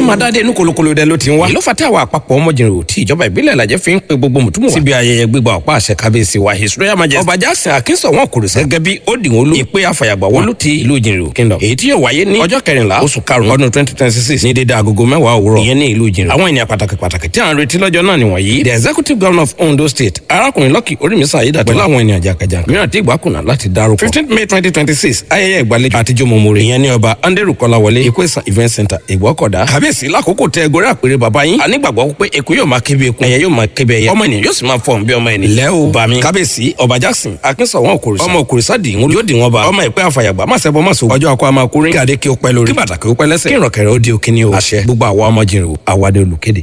máa dáadé inú kolokolo dẹ ló ti ń wá. ìlú fata àwọn àpapọ̀ ọmọjìnrìn tí ìjọba ìbílẹ̀ lajẹ́ fi ń pe gbogbo mùtúmù wa. síbi ayẹyẹ gbígba ọ̀pá àṣẹ kábíyèsí wa his royal majesty. ọba jackson akínsọ̀ wọn kò rìsẹ́ gẹ́gẹ́ bí ó dì wọ́n lú. ìpè àfàyàgbà wọn ló ti ìlú ìjìnrìn kingdom. èyí tí yóò wáyé ní ọjọ́ kẹrìnlá oṣù karùn-ún ọdún twenty twenty six ní dédé agogo mẹ́wàá òwúrọ̀. ìyẹn ní ìlú ìjìnrìn. àwọn ènìyàn pàtàkì pàtàkì tí à ń retí lọ́jọ́ náà nìwọ̀nyí. the executive governor of ondo state arákùnrin lọ́kì orímísà ayédàtọ̀ pẹ̀lú àwọn ènìyàn jàkàjàkà mìíràn tí ìgbà kùnà láti dárúkọ. fifteen may twenty twenty six ayẹyẹ ìgbàlejò àtijọ́ mọ̀mọ́rẹ́ ìyẹn ní ọba anderu kọ́láwọlé ìkóìsàn event center ìgbọ́kọ̀dá. kábíyèsí lákòókò tẹ ẹgọrẹ àpèrè bàbá yín. a nígbàgbọ́ pé èkó yóò máa kébé ekun ẹyẹ yóò máa kébé ẹyẹ ọmọ ènìyàn yóò sì máa fọhùn bí ọmọ ènìyàn. ilẹ̀ o bá mi kábíyèsí ọba jackson akínsọ̀wọ́n òkòrìsà ọmọ òkòrìsà dì ń yóò dì wọ́n bá ọmọ ìpẹ́ àfàyàgbà má sẹ́bọ̀ má so ọjọ́ akọ àmà kúrin kí adé kí ó pẹ́ lórí kí bàtà kí ó pẹ́ lẹ́sẹ̀ kí ìrọ̀kẹ̀rẹ̀ ó di òkíní o àṣẹ gbogbo àwa ọmọ jìnrìn o àwàdé olùkéde.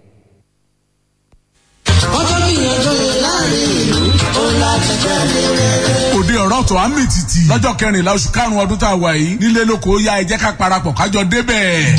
ọjọ́ gbìyànjú yẹn láàrin ìlú ó láti tẹ̀lé rẹ̀. òde ọ̀rọ̀ tó á mì tìtì lọ́jọ́ kẹrìnlá oṣù karùn-ún ọdún tá a wà yìí nílé lóko ó yá ẹ jẹ́ ká parapọ̀ kájọ débẹ̀.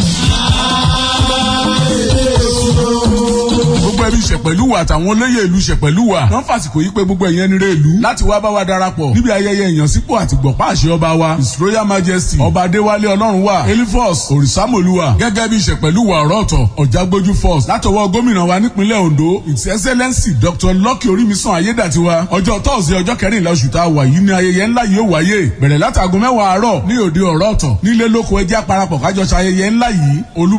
gbogbo ẹbí ṣẹ̀pẹ̀lúwà àtàwọn olóyè ìlú ṣẹ̀pẹ̀lúwà wọ́n fàsìkò yí pé gbogbo ẹ̀yẹn nire ìlú láti wá bá wa darapọ̀ níbi ayẹyẹ ìyànsípò àti gbọ̀pá àṣẹ ọba wa his royal majesty ọba adéwálé ọlọ́run wa elifos òrìṣàmọ̀lúwà gẹ́gẹ́ bí ṣẹ̀pẹ̀lúwà ọ̀rọ̀ ọ̀tọ̀ ọ̀jágbójú first látọwọ́ gómìnà wa nípínlẹ̀ ondo his excellency dr lucky orímisàn ayédàtiwa ọjọ́ tọ́sí ọjọ́ kẹrìnlá oṣù tá a wà yìí ni ayẹyẹ ńlá yìí ó wáyé bẹ̀rẹ̀ látàgọ́ mẹ́wàá àárọ̀ ní òde ọ̀rọ̀ ọ̀tọ̀ nílé lóko ẹjẹ́ àparapọ̀ kájọ ṣayẹyẹ ńlá yìí olú